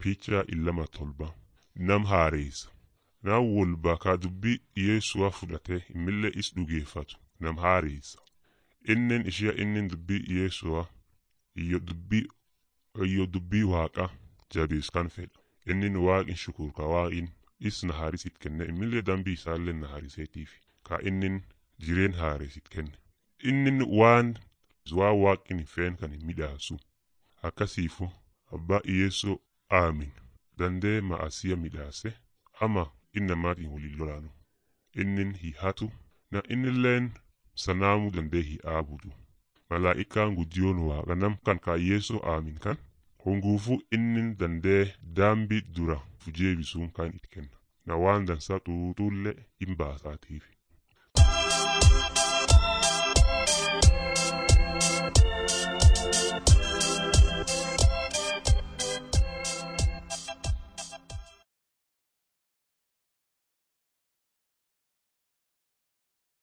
Picha illama tolba nam haareessa nam walba kaa dubbii Yesu'a fudhatee immillee is dhugeeffatu nam haareessa innen ishia innin dubbii Yesu'a iyyo dubbii iyyo dubbii waaqa jabees kan fedha innin waaqin shukur ka waaqin is na haarisit kenne immillee dambii isaallee na haariseetiif ka innin jireen haaresit kenne innin waan waan waaqin hin feen kan hin midhaasu akkasiifu abbaa Yesu aamin dandee ma'asiya midhaase ama innamaatiin waliin lolaanu innin hi hatu na innilleen sanaamu dandee hi aabudu malaa'ikaan guddiyoon waaqa nam kan kaa Yesu aamin kan honguufu innin dandee daambii dura fujeebisuun kan it kenna na waan dansaa xuuxuullee hin baasaatiif